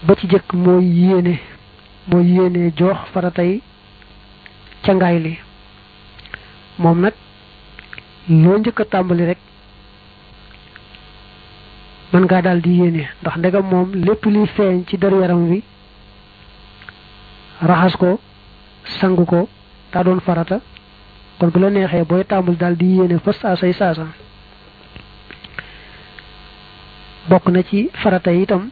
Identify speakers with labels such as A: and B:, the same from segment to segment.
A: ba ci jëkk mooy yéene mooy yéene joox faratay cangaay li moom nag loo njëkk a tàmbali rek mën ngaa daal di yéene ndax ndegam moom lépp liy feeñ ci der yaram wi raxas ko sangu ko daa doon farata kon bu la neexee booy tàmbali daal di yéene fa saasay saasa bokk na ci farata yi itam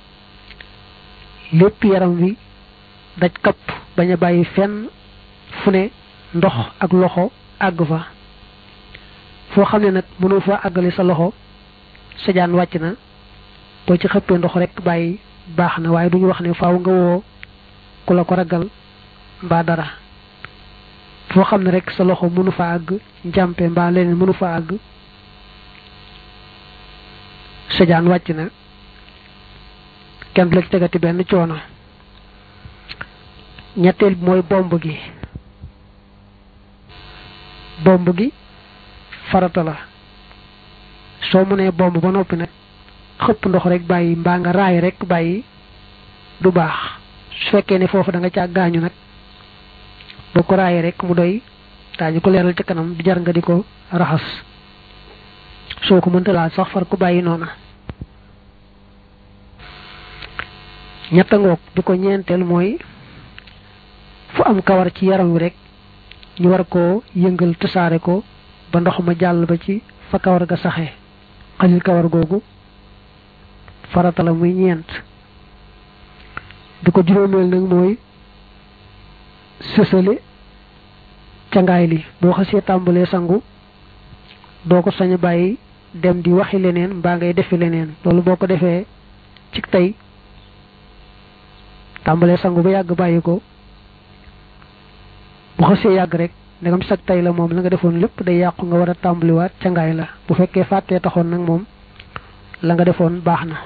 A: lépp yaram wi daj kapp bañ a bàyyi fenn fu ne ndox ak loxo àgg fa foo xam ne nag mënoo fa àggale sa loxo sa jaan wàcc na boo ci xëppee ndox rek bàyyi baax na waaye duñu wax ne faaw nga woo ku la ko ragal mbaa dara foo xam ne rek sa loxo mënu fa àgg njàmpe mbaa leneen mënu fa àgg sa jaan wàcc na kenn du la ci tegati benn coono ñetteel bi mooy bomb gi bomb gi farata la soo mënee bomb ba noppi nag xëpp ndox rek bàyyi mbaa nga raay rek bàyyi du baax su fekkee ne foofu da nga caa gaañu nag boo ko raayee rek mu doy daañu ko leeral ci kanam di jar nga di ko raxas soo ko mënta laal sax far ko bàyyi noona ñetta ngoog bi ko ñeenteel mooy fu am kawar ci yaram wi rek ñu war koo yëngal tasaare ko ba ndox ma jàll ba ci fa kawar ga saxe xalil kawar googu farata la muy ñeent bi ko juróomeel nag mooy sësale cangaay li boo xasee tàmbalee sangu doo ko sañ a bàyyi dem di waxi leneen mbaa ngay defi leneen loolu boo ko defee ci tey tàmbalee sangu ba yàgg bàyyi ko bu xasee yàgg rek ndegam sag tey la moom la nga defoon lépp day yàqu nga war a tàmbaliwaat cangaay la bu fekkee fàttee taxoon nag moom la nga defoon baax na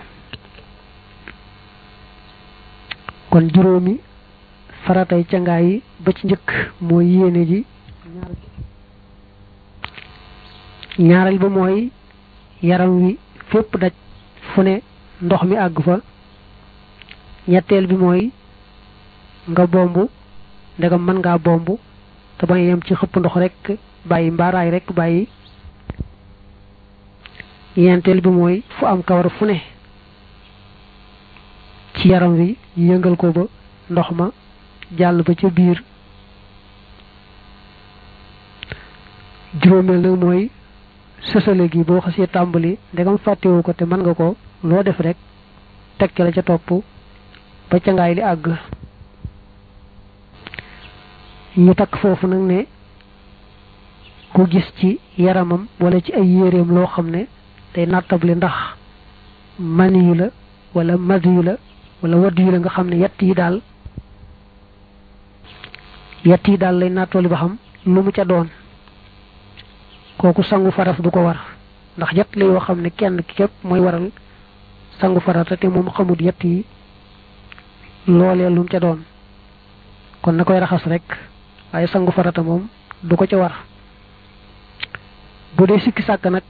A: kon juróomi faratay cangaay yi ba ci njëkk mooy yéene ji ñaareel ba mooy yaram wi fépp daj fu ne ndox mi àgg fa ñetteel bi mooy nga bomb ndegam mën ngaa bomb te bañ yem ci xëpp ndox rek bàyyi mbaaraay rek bàyyi ñeenteel bi mooy fu am kawar fu ne ci yaram wi yëngal ko ba ndox ma jàll ba ca biir juróomeel nag mooy sësale gi boo xasee tàmbali ndegam fàttewu ko te mën nga ko loo def rek tekki la ca topp ba ca ngaay li àgg ñu takk foofu nag ne ku gis ci yaramam wala ci ay yéreem loo xam ne day nattable ndax mani yu la wala mad yu la wala wadd yu la nga xam ne yett yi daal yett yi daal lay nattooli ba xam lu mu ca doon kooku sangu faras du ko war ndax yett la yoo xam ne kenn ki képp mooy waral sangu farata te moom xamut yett yi loolee lu mu ca doon kon na koy raxas rek waaye sangu farata moom du ko ca war bu dee sikki sàkk nag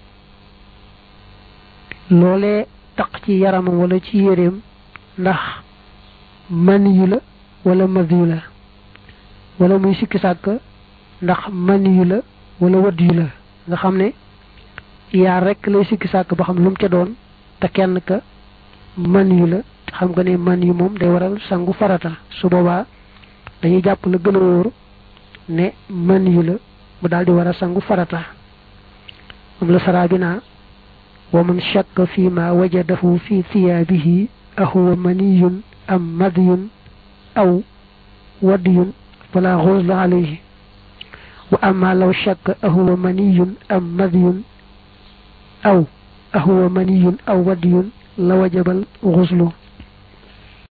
A: loolee taq ci yaramam wala ci yéreem ndax mani yu la wala madi yu la wala muy sikki sàkk ndax mani yu la wala wadd yu la nga xam ne yaar rek lay sikki sàkk ba xam lu mu ca doon te kenn ka mani yu la xam nga ne mani yu moom day waral sangu farata su boobaa dañuy jàpp la gën a wóor ne mani yu la mu daal di war a sangu farata moom la saraa bi naa wa man shakka fi ma wajadahu fi thiyaabihi ahuwa maniyun am madiyun aw wadiyun fala xusla alayhi wa amma law shakka ahuwa maniyun am madiyun aw ahuwa maniyun aw wadiyun la wajabal xuslu